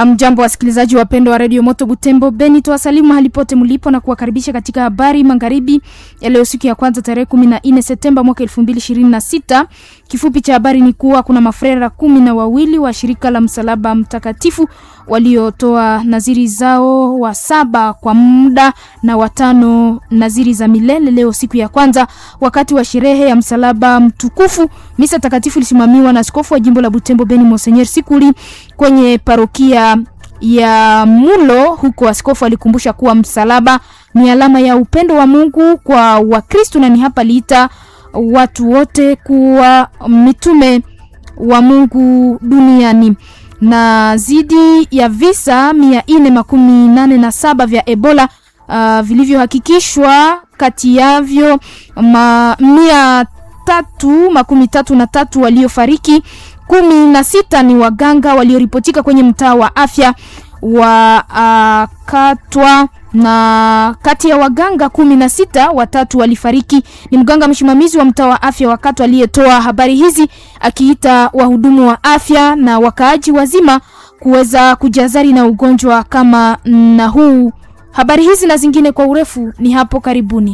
Mjambo wasikilizaji wapendwa wa redio Moto Butembo Beni, tuwasalimu mahali pote mlipo na kuwakaribisha katika habari magharibi ya leo, siku ya kwanza tarehe kumi na nne Septemba mwaka elfu mbili ishirini na sita. Kifupi cha habari ni kuwa kuna mafrera kumi na wawili wa shirika la Msalaba Mtakatifu waliotoa naziri zao, wa saba kwa muda na watano naziri za milele leo siku ya kwanza, wakati wa sherehe ya msalaba mtukufu. Misa takatifu ilisimamiwa na askofu wa jimbo la Butembo Beni Monseigneur Sikuli kwenye parokia ya Mulo huko. Askofu alikumbusha kuwa msalaba ni alama ya upendo wa Mungu kwa Wakristo na ni hapa liita watu wote kuwa mitume wa Mungu duniani. Na zidi ya visa mia nne makumi nane na saba vya Ebola uh, vilivyohakikishwa kati yavyo ma, mia tatu makumi tatu na tatu waliofariki kumi na sita ni waganga walioripotika kwenye mtaa wa afya wa uh, Katwa na kati ya waganga kumi na sita watatu walifariki. Ni mganga msimamizi wa mtaa wa afya wa Katwa aliyetoa habari hizi akiita wahudumu wa afya na wakaaji wazima kuweza kujazari na ugonjwa kama na huu. Habari hizi na zingine kwa urefu ni hapo karibuni.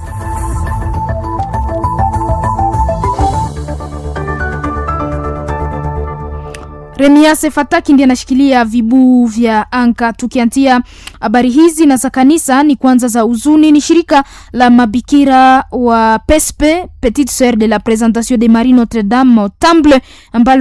Remiase Fataki ndiye anashikilia vibuu vya anga. Tukiantia habari hizi na za kanisa, ni kwanza za uzuni. Ni shirika la mabikira wa Pespe Petite Sœur de la Présentation de Marie Notre Dame Temple ambalo